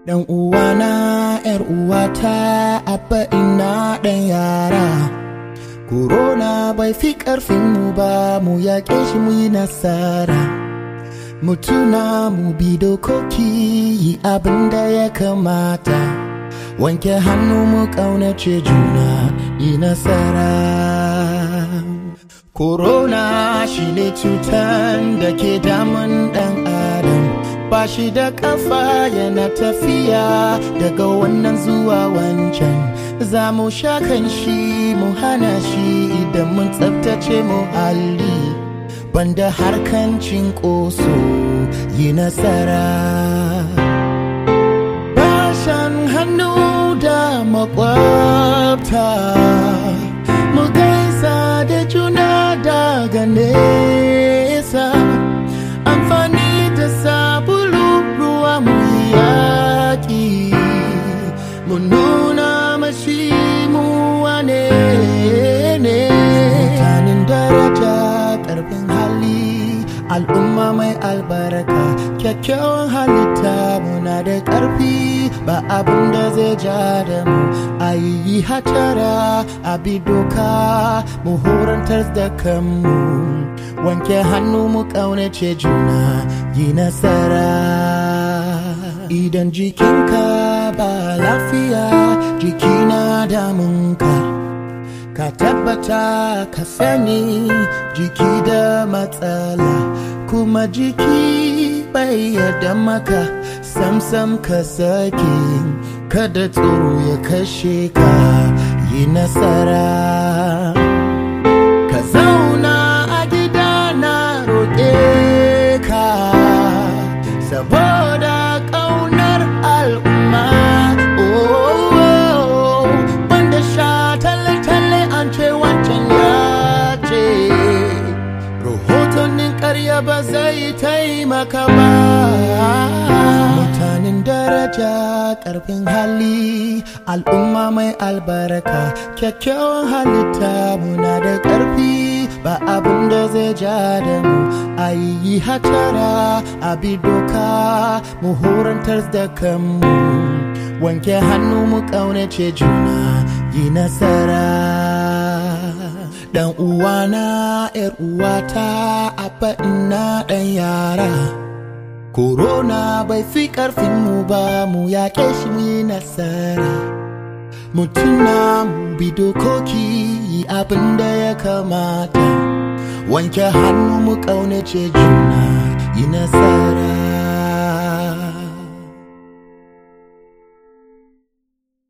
Dan uwana, ‘yar uwata, abba ina ɗan yara. Corona bai fi ƙarfinmu ba, mu yaƙe shi mu yi nasara. Mu tuna mu bi dokoki, yi abin da ya kamata. Wanke hannu mu ƙaunace juna, yi nasara. Corona shi ne cutan da ke damun ɗan adam. ba shi da kafa yana tafiya daga wannan zuwa wancan za mu sha kan shi mu hana shi idan mun tsabtace muhalli banda harkan cinkoso yi nasara bashan hannu da makwabta mu gaisa da juna daga nesa amfani da sabulu ruwa mu yaƙi mu nuna mashi mu wane ne mutanen daraja ƙarfin hali al'umma mai albarka kyakkyawan halitta muna da ƙarfi ba abin da zai ja da mu a yi hatara a bi doka mu horantar da kanmu wanke hannu mu ƙaunace juna yi nasara idan jikinka ba lafiya jikina damunka ka tabbata ka sani jiki da matsala kuma jiki bai yarda maka samsam ka sake kada tsoro ya kashe ka yi nasara ka zauna a gida na roƙe ka saboda ƙaunar al'umma oh, banda sha talle-talle an ce wancan ya ce rahotannin ƙarya ba zai taimaka ba mutanen daraja ƙarfin hali al'umma mai albarka kyakkyawan halitta muna da ƙarfi ba abin da zai ja da mu a yi hatara a bi doka mu horantar da kanmu wanke hannu mu ƙaunace juna yi nasara dan uwana yar uwata abba ina dan yara corona bai fi ƙarfinmu ba mu yaƙe shi mu yi nasara mu tuna mu bi dokoki yi abin da ya kamata wanke hannu mu ƙaunace juna yi nasara